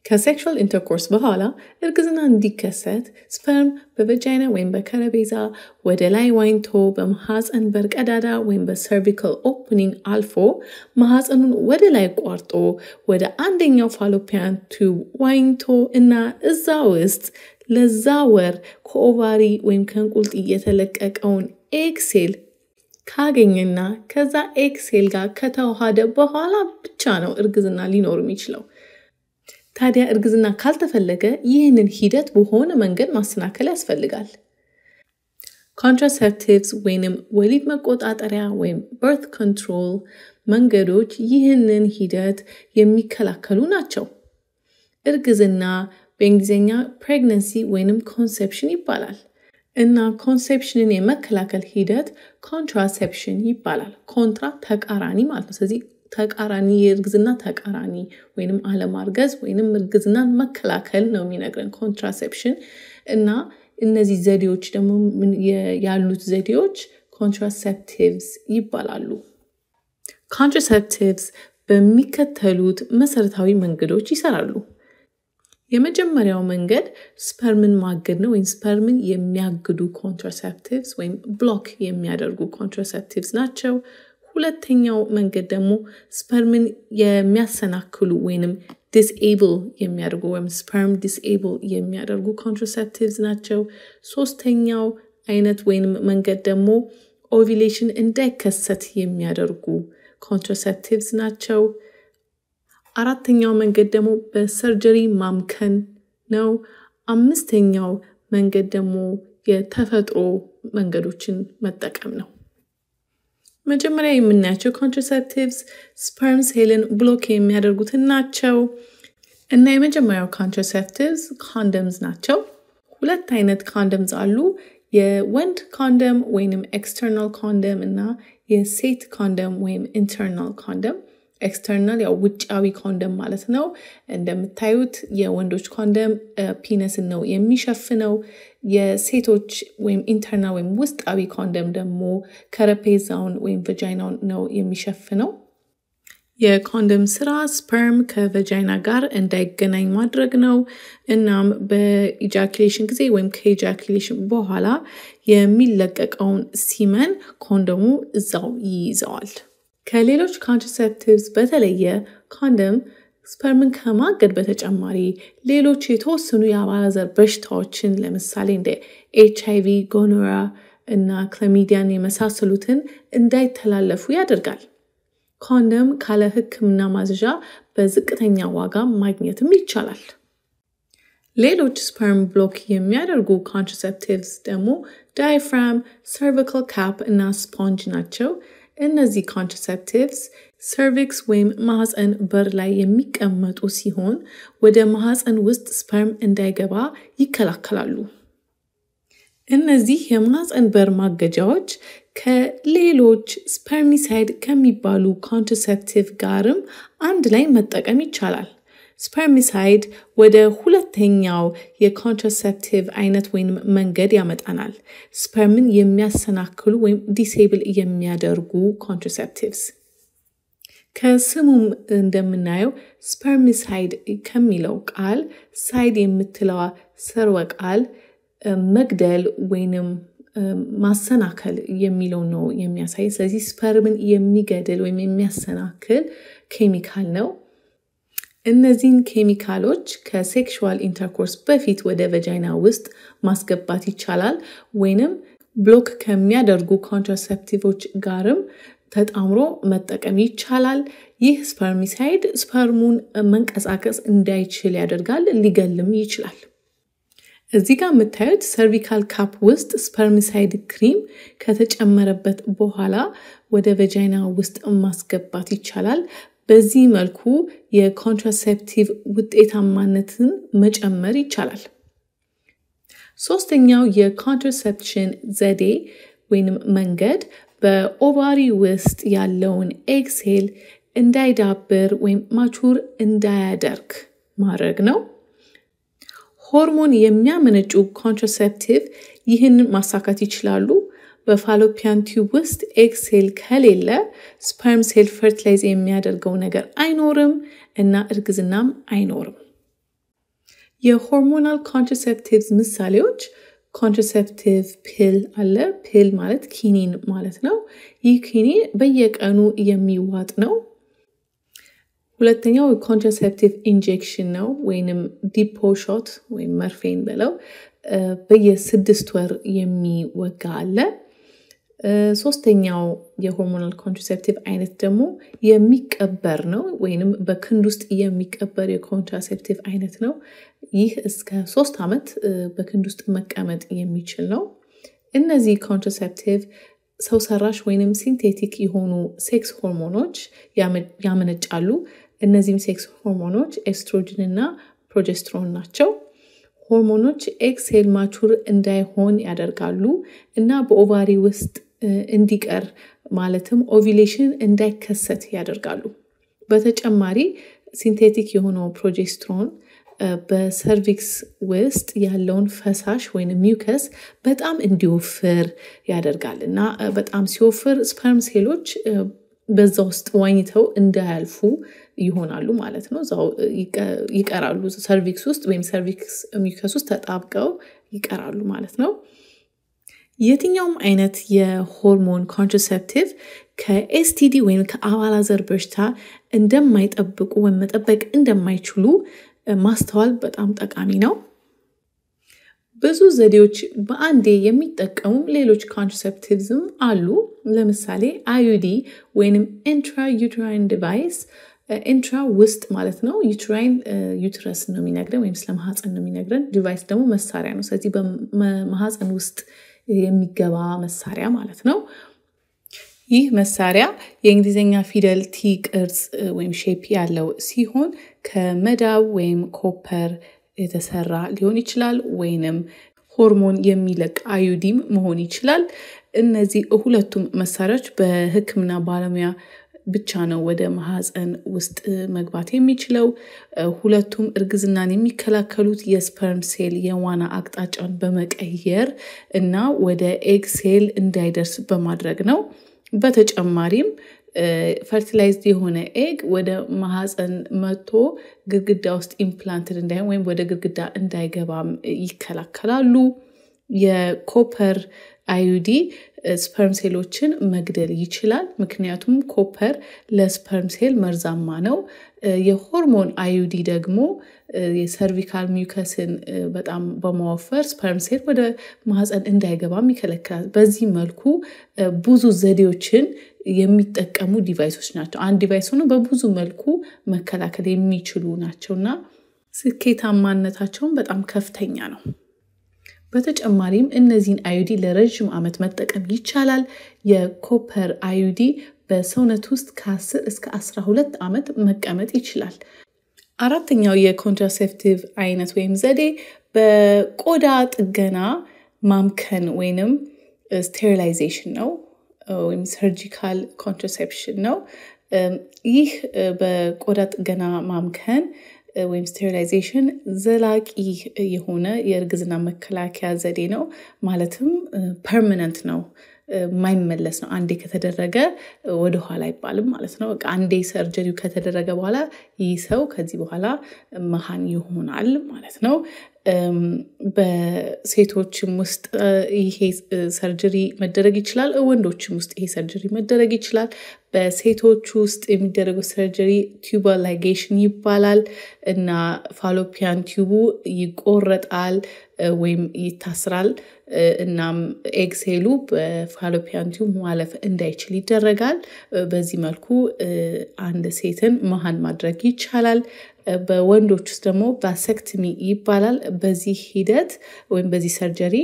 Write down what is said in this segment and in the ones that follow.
ከሴክሹዋል ኢንተርኮርስ በኋላ እርግዝና እንዲከሰት ስፐርም በቨጃይና ወይም በከረቤዛ ወደ ላይ ዋኝቶ በማሐፀን በር ቀዳዳ ወይም በሰርቪካል ኦፕኒንግ አልፎ ማሐፀኑን ወደ ላይ ቋርጦ ወደ አንደኛው ፋሎፒያን ቱብ ዋኝቶ እና እዛ ውስጥ ለዛ ወር ከኦቫሪ ወይም ከእንቁልጥ የተለቀቀውን ኤክሴል ካገኘና ከዛ ኤክሴል ጋር ከተዋሃደ በኋላ ብቻ ነው እርግዝና ሊኖር የሚችለው። ታዲያ እርግዝና ካልተፈለገ ይህንን ሂደት በሆነ መንገድ ማሰናከል ያስፈልጋል። ኮንትራሴፕቲቭስ ወይንም ወሊድ መቆጣጠሪያ ወይም በርት ኮንትሮል መንገዶች ይህንን ሂደት የሚከላከሉ ናቸው። እርግዝና በእንግሊዝኛ ፕሬግነንሲ ወይንም ኮንሴፕሽን ይባላል እና ኮንሴፕሽንን የመከላከል ሂደት ኮንትራሴፕሽን ይባላል። ኮንትራ ተቃራኒ ማለት ነው። ስለዚህ ተቃራኒ የእርግዝና ተቃራኒ ወይንም አለማርገዝ ወይንም እርግዝናን መከላከል ነው የሚነግረን ኮንትራሴፕሽን እና እነዚህ ዘዴዎች ደግሞ ያሉት ዘዴዎች ኮንትራሴፕቲቭስ ይባላሉ። ኮንትራሴፕቲቭስ በሚከተሉት መሰረታዊ መንገዶች ይሰራሉ። የመጀመሪያው መንገድ ስፐርምን ማገድ ነው ወይም ስፐርምን የሚያግዱ ኮንትራሴፕቲቭስ ወይም ብሎክ የሚያደርጉ ኮንትራሴፕቲቭስ ናቸው። ሁለተኛው መንገድ ደግሞ ስፐርምን የሚያሰናክሉ ወይንም ዲስኤብል የሚያደርጉ ወይም ስፐርም ዲስኤብል የሚያደርጉ ኮንትራሴፕቲቭስ ናቸው። ሶስተኛው አይነት ወይንም መንገድ ደግሞ ኦቪሌሽን እንዳይከሰት የሚያደርጉ ኮንትራሴፕቲቭስ ናቸው። አራተኛው መንገድ ደግሞ በሰርጀሪ ማምከን ነው። አምስተኛው መንገድ ደግሞ የተፈጥሮ መንገዶችን መጠቀም ነው። መጀመሪያ የምናያቸው ኮንትራሴፕቲቭስ ስፐርም ሴልን ብሎክ የሚያደርጉትን ናቸው እና የመጀመሪያው ኮንትራሴፕቲቭስ ኮንደምስ ናቸው። ሁለት አይነት ኮንደምስ አሉ። የወንድ ኮንደም ወይንም ኤክስተርናል ኮንደም እና የሴት ኮንደም ወይም ኢንተርናል ኮንደም። ኤክስተርናል ያው ውጫዊ ኮንደም ማለት ነው። እንደምታዩት የወንዶች ኮንደም ፒነስን ነው የሚሸፍነው። የሴቶች ወይም ኢንተርናል ወይም ውስጣዊ ኮንደም ደግሞ ከረፔዛውን ወይም ቨጃይናውን ነው የሚሸፍነው። የኮንደም ስራ ስፐርም ከቨጃይና ጋር እንዳይገናኝ ማድረግ ነው። እናም በኢጃኩሌሽን ጊዜ ወይም ከኢጃኩሌሽን በኋላ የሚለቀቀውን ሲመን ኮንደሙ እዛው ይይዘዋል። ከሌሎች ኮንትራሴፕቲቭስ በተለየ ኮንደም ስፐርምን ከማገድ በተጨማሪ ሌሎች የተወሰኑ የአባላዘር በሽታዎችን ለምሳሌ እንደ ኤች አይቪ፣ ጎኖራ እና ክለሚዲያን የመሳሰሉትን እንዳይተላለፉ ያደርጋል። ኮንደም ካለ ሕክምና ማዘዣ በዝቅተኛ ዋጋ ማግኘትም ይቻላል። ሌሎች ስፐርም ብሎክ የሚያደርጉ ኮንትራሴፕቲቭስ ደግሞ ዳይፍራም፣ ሰርቪካል ካፕ እና ስፖንጅ ናቸው። እነዚህ ኮንትራሴፕቲቭስ ሰርቪክስ ወይም ማህፀን በር ላይ የሚቀመጡ ሲሆን ወደ ማህፀን ውስጥ ስፐርም እንዳይገባ ይከላከላሉ። እነዚህ የማህፀን በር ማገጃዎች ከሌሎች ስፐርሚሳይድ ከሚባሉ ኮንትራሴፕቲቭ ጋርም አንድ ላይ መጠቀም ይቻላል። ስፐርሚሳይድ ወደ ሁለተኛው የኮንትራሴፕቲቭ አይነት ወይም መንገድ ያመጣናል። ስፐርምን የሚያሰናክሉ ወይም ዲሴብል የሚያደርጉ ኮንትራሴፕቲቭስ። ከስሙም እንደምናየው ስፐርሚሳይድ ከሚለው ቃል ሳይድ የምትለዋ ስርወ ቃል መግደል ወይንም ማሰናከል የሚለው ነው የሚያሳይ። ስለዚህ ስፐርምን የሚገድል ወይም የሚያሰናክል ኬሚካል ነው። እነዚህን ኬሚካሎች ከሴክሹዋል ኢንተርኮርስ በፊት ወደ ቨጃይና ውስጥ ማስገባት ይቻላል ወይንም ብሎክ ከሚያደርጉ ኮንትራሴፕቲቮች ጋርም ተጣምሮ መጠቀም ይቻላል። ይህ ስፐርሚሳይድ ስፐርሙን መንቀሳቀስ እንዳይችል ያደርጋል፣ ሊገልም ይችላል። እዚህ ጋር የምታዩት ሰርቪካል ካፕ ውስጥ ስፐርሚሳይድ ክሪም ከተጨመረበት በኋላ ወደ ቨጃይና ውስጥ ማስገባት ይቻላል። በዚህ መልኩ የኮንትራሴፕቲቭ ውጤታማነትን መጨመር ይቻላል። ሶስተኛው የኮንትራሴፕሽን ዘዴ ወይንም መንገድ በኦቫሪ ውስጥ ያለውን ኤግሴል እንዳይዳብር ወይም ማቹር እንዳያደርግ ማድረግ ነው። ሆርሞን የሚያመነጩ ኮንትራሴፕቲቭ ይህንን ማሳካት ይችላሉ። በፋሎፒያን ቲዩብ ውስጥ ኤግ ሴል ከሌለ ስፐርም ሴል ፈርቲላይዝ የሚያደርገው ነገር አይኖርም እና እርግዝናም አይኖርም። የሆርሞናል ኮንትራሴፕቲቭስ ምሳሌዎች ኮንትራሴፕቲቭ ፒል አለ። ፒል ማለት ኪኒን ማለት ነው። ይህ ኪኒን በየቀኑ የሚዋጥ ነው። ሁለተኛው ኮንትራሴፕቲቭ ኢንጀክሽን ነው ወይንም ዲፖ ሾት ወይም መርፌን በለው በየስድስት ወር የሚወጋ አለ። ሶስተኛው የሆርሞናል ኮንትራሴፕቲቭ አይነት ደግሞ የሚቀበር ነው ወይንም በክንድ ውስጥ የሚቀበር የኮንትራሴፕቲቭ አይነት ነው። ይህ እስከ ሶስት ዓመት በክንድ ውስጥ መቀመጥ የሚችል ነው። እነዚህ ኮንትራሴፕቲቭ ሰው ሰራሽ ወይንም ሲንቴቲክ የሆኑ ሴክስ ሆርሞኖች ያመነጫሉ። እነዚህም ሴክስ ሆርሞኖች ኤስትሮጅን እና ፕሮጀስትሮን ናቸው። ሆርሞኖች ኤግ ሴል ማቹር እንዳይሆን ያደርጋሉ እና በኦቫሪ ውስጥ እንዲቀር ማለትም ኦቪሌሽን እንዳይከሰት ያደርጋሉ። በተጨማሪ ሲንቴቲክ የሆነው ፕሮጀስትሮን በሰርቪክስ ውስጥ ያለውን ፈሳሽ ወይም ሚውከስ በጣም እንዲወፍር ያደርጋል እና በጣም ሲወፍር ስፐርም ሴሎች በዛ ውስጥ ዋኝተው እንዳያልፉ ይሆናሉ ማለት ነው። እዛው ይቀራሉ ሰርቪክስ ውስጥ ወይም ሰርቪክስ ሚውከስ ውስጥ ተጣብቀው ይቀራሉ ማለት ነው። የትኛውም አይነት የሆርሞን ኮንትራሴፕቲቭ ከኤስቲዲ ወይም ከአባላዘር በሽታ እንደማይጠብቁ ወይም መጠበቅ እንደማይችሉ ማስተዋል በጣም ጠቃሚ ነው። ብዙ ዘዴዎች በአንዴ የሚጠቀሙ ሌሎች ኮንትራሴፕቲቭዝም አሉ። ለምሳሌ አዩዲ ወይንም ኢንትራ ዩትራይን ዲቫይስ ኢንትራ ውስጥ ማለት ነው። ዩትራይን ዩትረስ ነው የሚነግረን ወይም ስለ ማህፀን ነው የሚነግረን። ዲቫይስ ደግሞ መሳሪያ ነው። ስለዚህ በማህፀን ውስጥ የሚገባ መሳሪያ ማለት ነው። ይህ መሳሪያ የእንግሊዝኛ ፊደል ቲ ቅርጽ ወይም ሼፕ ያለው ሲሆን ከመዳብ ወይም ኮፐር የተሰራ ሊሆን ይችላል፣ ወይንም ሆርሞን የሚለቅ አዩዲም መሆን ይችላል። እነዚህ ሁለቱም መሳሪያዎች በሕክምና ባለሙያ ብቻ ነው ወደ ማህፀን ውስጥ መግባት የሚችለው። ሁለቱም እርግዝናን የሚከላከሉት የስፐርም ሴል የዋና አቅጣጫን በመቀየር እና ወደ ኤግ ሴል እንዳይደርስ በማድረግ ነው። በተጨማሪም ፈርቲላይዝድ የሆነ ኤግ ወደ ማህፀን መጥቶ ግድግዳ ውስጥ ኢምፕላንትድ እንዳይሆን ወይም ወደ ግድግዳ እንዳይገባም ይከላከላሉ። የኮፐር አዩዲ ስፐርም ሴሎችን መግደል ይችላል። ምክንያቱም ኮፐር ለስፐርም ሴል መርዛማ ነው። የሆርሞን አዩዲ ደግሞ የሰርቪካል ሚውከስን በጣም በማወፈር ስፐርም ሴል ወደ ማህፀን እንዳይገባም ይከለክላል። በዚህ መልኩ ብዙ ዘዴዎችን የሚጠቀሙ ዲቫይሶች ናቸው። አንድ ዲቫይስ ሆኖ በብዙ መልኩ መከላከል የሚችሉ ናቸው እና ስኬታማነታቸውን በጣም ከፍተኛ ነው። በተጨማሪም እነዚህን አዩዲ ለረዥም ዓመት መጠቀም ይቻላል። የኮፐር አዩዲ በሰውነት ውስጥ ከ10 እስከ 12 ዓመት መቀመጥ ይችላል። አራተኛው የኮንትራሴፕቲቭ አይነት ወይም ዘዴ በቆዳ ጥገና ማምከን ወይንም ስቴሪላይዜሽን ነው ወይም ሰርጂካል ኮንትራሴፕሽን ነው። ይህ በቆዳ ጥገና ማምከን ወይም ስቴሪላይዜሽን ዘላቂ የሆነ የእርግዝና መከላከያ ዘዴ ነው። ማለትም ፐርማነንት ነው፣ የማይመለስ ነው። አንዴ ከተደረገ ወደኋላ አይባልም ማለት ነው። አንዴ ሰርጀሪው ከተደረገ በኋላ ይህ ሰው ከዚህ በኋላ መሃን ይሆናል ማለት ነው። በሴቶችም ውስጥ ይሄ ሰርጀሪ መደረግ ይችላል። ወንዶችም ውስጥ ይሄ ሰርጀሪ መደረግ ይችላል። በሴቶች ውስጥ የሚደረገው ሰርጀሪ ቲዩበር ላይጌሽን ይባላል እና ፋሎፒያን ቲዩቡ ይቆረጣል ወይም ይታስራል። እናም ኤግሴሉ በፋሎፒያን ቲዩብ ማለፍ እንዳይችል ይደረጋል። በዚህ መልኩ አንድ ሴትን መሃን ማድረግ ይቻላል። በወንዶች ውስጥ ደግሞ ባሰክትሚ ይባላል። በዚህ ሂደት ወይም በዚህ ሰርጀሪ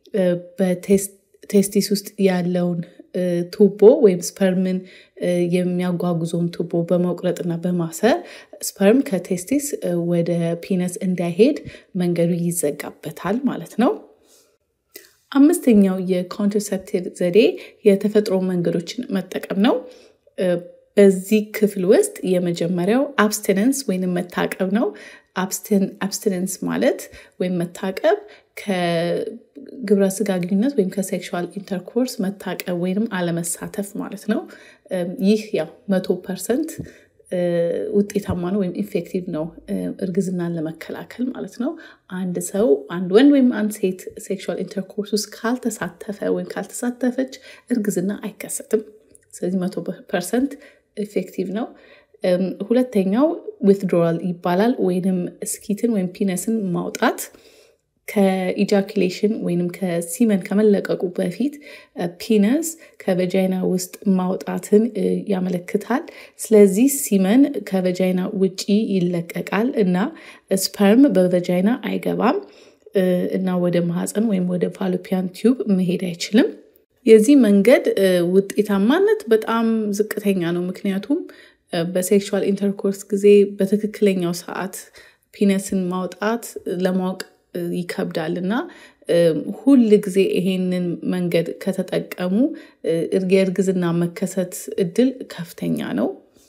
በቴስቲስ ውስጥ ያለውን ቱቦ ወይም ስፐርምን የሚያጓጉዘውን ቱቦ በመቁረጥና በማሰር ስፐርም ከቴስቲስ ወደ ፒነስ እንዳይሄድ መንገዱ ይዘጋበታል ማለት ነው። አምስተኛው የኮንትራሴፕቲቭ ዘዴ የተፈጥሮ መንገዶችን መጠቀም ነው። በዚህ ክፍል ውስጥ የመጀመሪያው አብስቲነንስ ወይም መታቀብ ነው። አብስቲነንስ ማለት ወይም መታቀብ ከግብረ ስጋ ግንኙነት ወይም ከሴክሹዋል ኢንተርኮርስ መታቀብ ወይም አለመሳተፍ ማለት ነው። ይህ ያው መቶ ፐርሰንት ውጤታማ ነው ወይም ኢፌክቲቭ ነው እርግዝናን ለመከላከል ማለት ነው። አንድ ሰው አንድ ወንድ ወይም አንድ ሴት ሴክሹዋል ኢንተርኮርስ ውስጥ ካልተሳተፈ ወይም ካልተሳተፈች እርግዝና አይከሰትም። ስለዚህ መቶ ፐርሰንት ኢፌክቲቭ ነው። ሁለተኛው ዊትድሮዋል ይባላል ወይንም ስኪትን ወይም ፒነስን ማውጣት ከኢጃኩሌሽን ወይንም ከሲመን ከመለቀቁ በፊት ፒነስ ከቨጃይና ውስጥ ማውጣትን ያመለክታል። ስለዚህ ሲመን ከቨጃይና ውጪ ይለቀቃል እና ስፐርም በቨጃይና አይገባም እና ወደ ማህፀን ወይም ወደ ፋሎፒያን ቲዩብ መሄድ አይችልም። የዚህ መንገድ ውጤታማነት በጣም ዝቅተኛ ነው። ምክንያቱም በሴክሹዋል ኢንተርኮርስ ጊዜ በትክክለኛው ሰዓት ፒነስን ማውጣት ለማወቅ ይከብዳል እና ሁል ጊዜ ይሄንን መንገድ ከተጠቀሙ የእርግዝና መከሰት እድል ከፍተኛ ነው።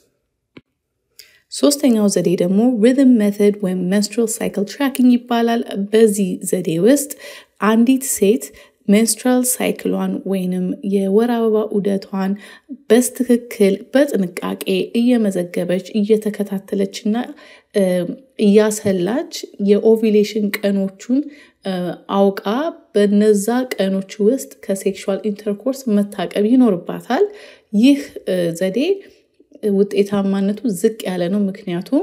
ሶስተኛው ዘዴ ደግሞ ሪትም ሜተድ ወይም መንስትራል ሳይክል ትራኪንግ ይባላል። በዚህ ዘዴ ውስጥ አንዲት ሴት ሜንስትራል ሳይክሏን ወይንም የወር አበባ ዑደቷን በስትክክል በጥንቃቄ እየመዘገበች እየተከታተለች እና እያሰላች የኦቪሌሽን ቀኖቹን አውቃ በነዛ ቀኖች ውስጥ ከሴክሹዋል ኢንተርኮርስ መታቀብ ይኖርባታል። ይህ ዘዴ ውጤታማነቱ ዝቅ ያለ ነው። ምክንያቱም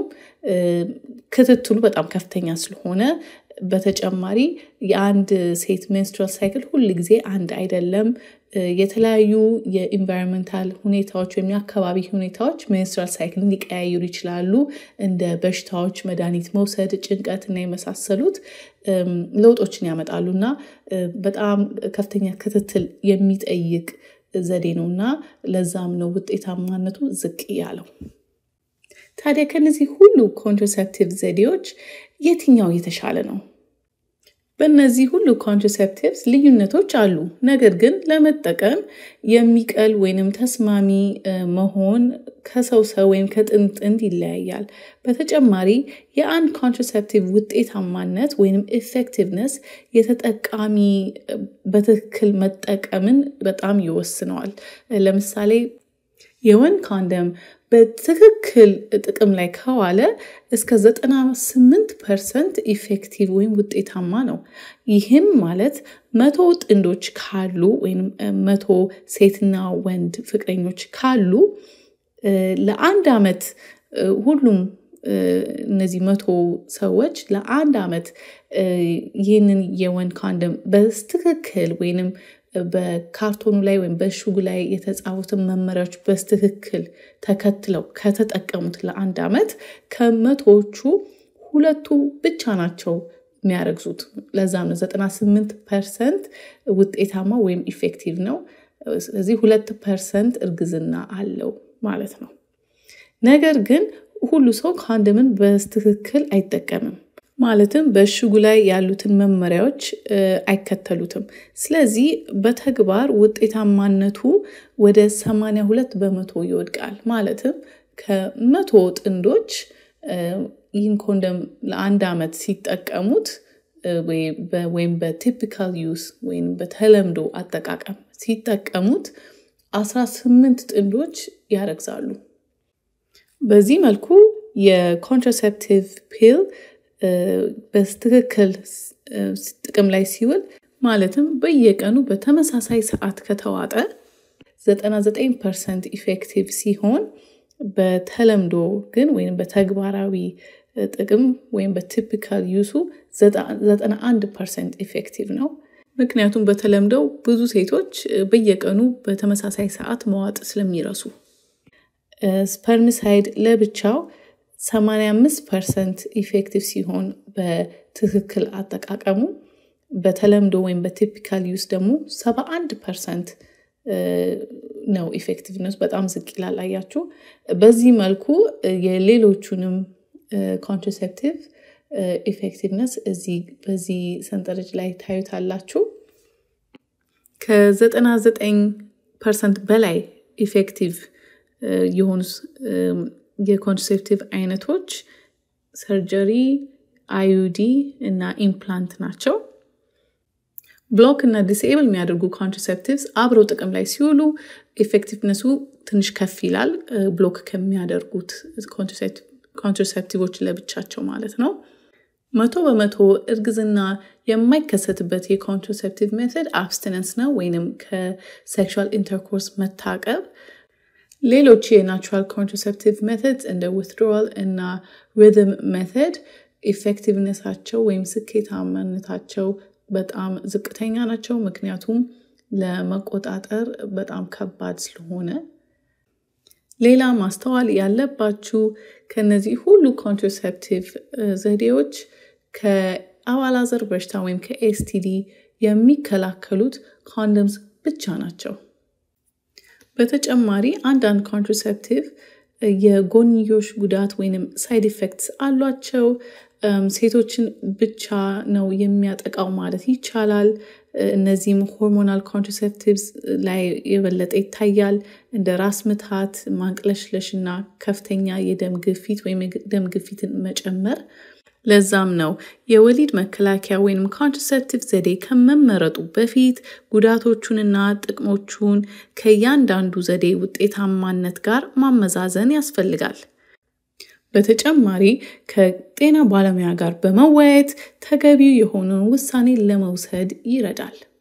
ክትትሉ በጣም ከፍተኛ ስለሆነ በተጨማሪ የአንድ ሴት ሜንስትራል ሳይክል ሁል ጊዜ አንድ አይደለም። የተለያዩ የኢንቫይሮንመንታል ሁኔታዎች ወይም የአካባቢ ሁኔታዎች ሜንስትራል ሳይክልን ሊቀያይሩ ይችላሉ። እንደ በሽታዎች፣ መድኃኒት መውሰድ፣ ጭንቀት እና የመሳሰሉት ለውጦችን ያመጣሉ እና በጣም ከፍተኛ ክትትል የሚጠይቅ ዘዴ ነው እና ለዛም ነው ውጤታማነቱ ዝቅ ያለው። ታዲያ ከነዚህ ሁሉ ኮንትራሴፕቲቭ ዘዴዎች የትኛው የተሻለ ነው? በእነዚህ ሁሉ ኮንትራሴፕቲቭስ ልዩነቶች አሉ። ነገር ግን ለመጠቀም የሚቀል ወይንም ተስማሚ መሆን ከሰው ሰው ወይም ከጥንድ ጥንድ ይለያያል። በተጨማሪ የአንድ ኮንትራሴፕቲቭ ውጤታማነት ወይንም ኢፌክቲቭነስ የተጠቃሚ በትክክል መጠቀምን በጣም ይወስነዋል። ለምሳሌ የወንድ ኮንደም በትክክል ጥቅም ላይ ከዋለ እስከ 98 ፐርሰንት ኢፌክቲቭ ወይም ውጤታማ ነው። ይህም ማለት መቶ ጥንዶች ካሉ ወይም መቶ ሴትና ወንድ ፍቅረኞች ካሉ ለአንድ ዓመት ሁሉም እነዚህ መቶ ሰዎች ለአንድ ዓመት ይህንን የወንድ ኮንደም በስትክክል ወይንም በካርቶኑ ላይ ወይም በእሽጉ ላይ የተጻፉትን መመሪያዎች በስትክክል ተከትለው ከተጠቀሙት ለአንድ ዓመት ከመቶዎቹ ሁለቱ ብቻ ናቸው የሚያረግዙት። ለዛም ነው 98 ፐርሰንት ውጤታማ ወይም ኢፌክቲቭ ነው። ስለዚህ ሁለት ፐርሰንት እርግዝና አለው ማለት ነው። ነገር ግን ሁሉ ሰው ኮንደምን በስትክክል አይጠቀምም። ማለትም በእሽጉ ላይ ያሉትን መመሪያዎች አይከተሉትም። ስለዚህ በተግባር ውጤታማነቱ ወደ 82 በመቶ ይወድቃል። ማለትም ከመቶ ጥንዶች ይህን ኮንደም ለአንድ ዓመት ሲጠቀሙት ወይም በቲፒካል ዩስ ወይም በተለምዶ አጠቃቀም ሲጠቀሙት 18 ጥንዶች ያረግዛሉ። በዚህ መልኩ የኮንትራሴፕቲቭ ፒል በትክክል ጥቅም ላይ ሲውል ማለትም በየቀኑ በተመሳሳይ ሰዓት ከተዋጠ 99 ፐርሰንት ኢፌክቲቭ ሲሆን በተለምዶ ግን ወይም በተግባራዊ ጥቅም ወይም በቲፒካል ዩሱ 91 ፐርሰንት ኢፌክቲቭ ነው። ምክንያቱም በተለምደው ብዙ ሴቶች በየቀኑ በተመሳሳይ ሰዓት መዋጥ ስለሚረሱ። ስፐርሚሳይድ ለብቻው 85 ፐርሰንት ኢፌክቲቭ ሲሆን በትክክል አጠቃቀሙ በተለምዶ ወይም በቲፒካል ዩስ ደግሞ 71 ፐርሰንት ነው ኢፌክቲቭነስ በጣም ዝቅ ይላል። አያችሁ። በዚህ መልኩ የሌሎቹንም ኮንትራሴፕቲቭ ኢፌክቲቭነስ እዚህ በዚህ ሰንጠረዥ ላይ ታዩታላችሁ። ከ99 ፐርሰንት በላይ ኢፌክቲቭ የሆኑ የኮንትራሴፕቲቭ አይነቶች ሰርጀሪ፣ አዩዲ እና ኢምፕላንት ናቸው። ብሎክ እና ዲስኤብል የሚያደርጉ ኮንትራሴፕቲቭስ አብረው ጥቅም ላይ ሲውሉ ኤፌክቲቭነሱ ትንሽ ከፍ ይላል፣ ብሎክ ከሚያደርጉት ኮንትራሴፕቲቮች ለብቻቸው ማለት ነው። መቶ በመቶ እርግዝና የማይከሰትበት የኮንትራሴፕቲቭ ሜተድ አብስቲነንስ ነው ወይንም ከሴክሹዋል ኢንተርኮርስ መታቀብ። ሌሎች የናቹራል ኮንትራሴፕቲቭ ሜተድ እንደ ዊትድሮዋል እና ሪዝም ሜተድ ኢፌክቲቭነሳቸው ወይም ስኬታማነታቸው በጣም ዝቅተኛ ናቸው። ምክንያቱም ለመቆጣጠር በጣም ከባድ ስለሆነ። ሌላ ማስተዋል ያለባችሁ ከነዚህ ሁሉ ኮንትራሴፕቲቭ ዘዴዎች ከአባላዘር በሽታ ወይም ከኤስቲዲ የሚከላከሉት ኮንደምስ ብቻ ናቸው። በተጨማሪ አንዳንድ ኮንትራሴፕቲቭ የጎንዮሽ ጉዳት ወይንም ሳይድ ኢፌክትስ አሏቸው። ሴቶችን ብቻ ነው የሚያጠቃው ማለት ይቻላል። እነዚህም ሆርሞናል ኮንትራሴፕቲቭስ ላይ የበለጠ ይታያል። እንደ ራስ ምታት፣ ማንቅለሽለሽ እና ከፍተኛ የደም ግፊት ወይም የደም ግፊትን መጨመር። ለዛም ነው የወሊድ መከላከያ ወይም ኮንትራሴፕቲቭ ዘዴ ከመመረጡ በፊት ጉዳቶቹንና ጥቅሞቹን ከእያንዳንዱ ዘዴ ውጤታማነት ጋር ማመዛዘን ያስፈልጋል። በተጨማሪ ከጤና ባለሙያ ጋር በመወያየት ተገቢው የሆነውን ውሳኔ ለመውሰድ ይረዳል።